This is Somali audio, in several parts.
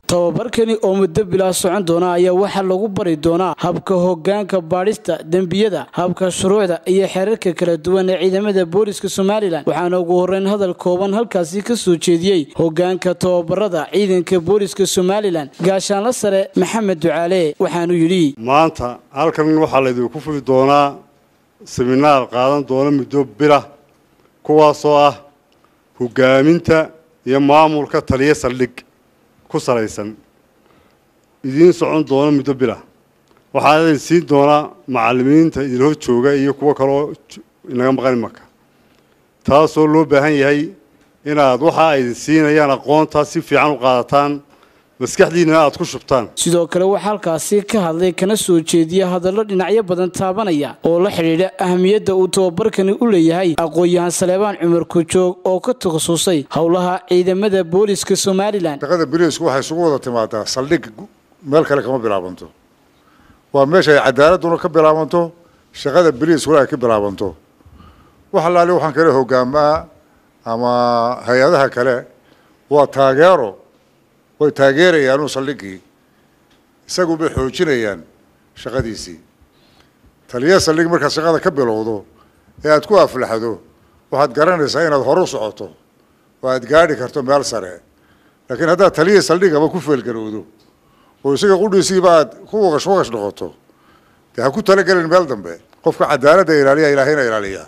tababarkani oo muddo bilaa socon doona ayaa waxaa lagu bari doonaa habka hogaanka baadhista dembiyada habka shuruucda iyo xeerarka kala duwan ee ciidamada booliska somalilan waxaana ugu horeyn hadal kooban halkaasi ka soo jeediyey hogaanka tababarada ciidanka booliska somalilan gaashaanla sare maxamed ducaale waxaanu yidhi maanta halkan waxaa laydinku fuli doonaa seminaar qaadan doona muddo bila kuwaasoo ah hogaaminta iyo maamulka taliya saldhig ku salaysan idiin socon doona muddo bila waxaa idin siin doonaa macallimiinta idin hor jooga iyo kuwo kaloo inaga maqan imanka taasoo loo baahan yahay inaad waxa ay idin siinayaan aqoontaa si fiican u qaadataan maskaxdiinana aad ku shubtaan sidoo kale waxaa halkaasi ka hadlay kana soo jeediya hadallo dhinacyo badan taabanaya oo la xidhiidha ahamiyadda uu tababarkani u leeyahay aqoon-yahan saleebaan cumar kujoog oo ka takhasusay howlaha ciidamada booliska somalilan shaqada boliisku waxay isugu wada timaadaa saldhig meel kale kama bilaabanto waa meesha ay cadaaladuna ka bilaabanto shaqada boliiskuna ay ka bilaabanto wax allaali waxaan kale hogaamaa ama hay-adaha kale waa taageero way taageerayaanu saldhigii isagu bay xoojinayaan shaqadiisii taliya saldhig markaad shaqada ka bilowdo ee aada ku aflaxdo waxaad garanaysaa inaad hore u socoto oo aad gaadhi karto meel sare laakiin haddaad taliya saldhigaba ku feelgarowdo oo isaga qudhiisiiba aad ku waqash waqash noqoto dee ha ku talagelin meel dambe qofka cadaaladda ilaaliya ilaahayna ilaaliya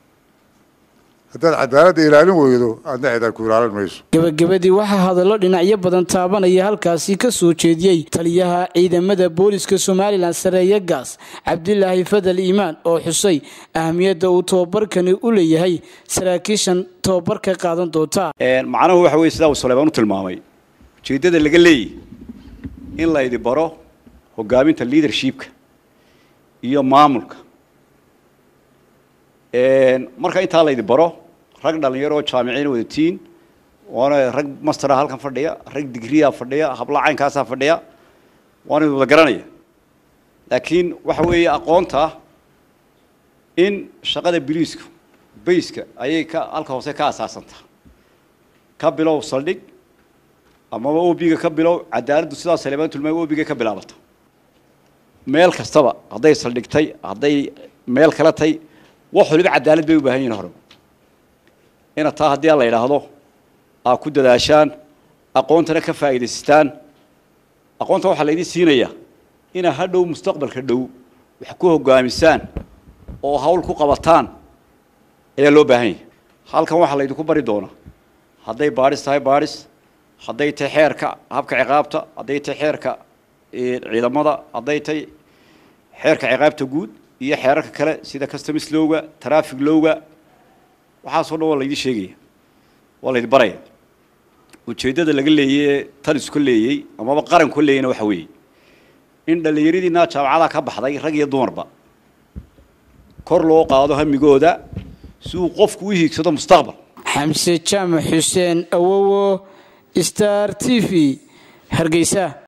haddaad cadaaladda ilaalin weydo aadna cidaad ku ilaalin mayso gebagabadii waxaa hadallo dhinacyo badan taabanaya halkaasi ka soo jeediyey taliyaha ciidamada booliska somalilan sareeya gaas cabdilaahi fadal iimaan oo xusay ahamiyadda uu tababarkani u leeyahay saraakiishan tababarka qaadan doonta macnuhu waxa weye sidaa uu saleebaan u tilmaamay ujeeddada laga leeyahy in laydi baro hogaaminta leadershipka iyo maamulka marka intaa laydi baro rag dhalinyaro oo jaamiciin wadatiin waana rag mastera halkan fadhiya rag digriya fadhiya habla caynkaasaa fadhiya waana wada garanaya laakiin waxa weeye aqoonta in shaqada biliisku bayska ayay ka halka hoose ka asaasantaa ka bilow saldhig amaba obiga ka bilow cadaaladdu sidaa saleebaan tulmaay obiga ka bilaabata meel kastaba hadday saldhigtay hadday meel kala tay wax waliba cadaalad bay u baahan yihin hore ina taa haddii a la yidhaahdo aa ku dadaashaan aqoontana ka faa'iidaysataan aqoonta waxaa laydin siinayaa inaa ha dhow mustaqbalka dhow wax ku hogaamisaan oo hawl ku qabataan ayaa loo baahan yahay halkan waxaa laydinku bari doonaa hadday baadhis tahay baadhis hadday tahay xeerka habka ciqaabta hadday tahay xeerka ciidamada hadday tahay xeerka ciqaabta guud iyo xeerarka kale sida customs lowga traffic lowga waxaasoo dhan waa laydin sheegaya waa laydin baraya ujeeddada laga leeyey talisku leeyey amaba qaranku leeyeyna waxa weeye in dhallinyaradiinaa jaamacadaha ka baxday rag iyo dumarba kor loo qaado hamigooda si uu qofku u hiigsado mustaqbal xamse jaamac xuseen awowo star t v hargeysa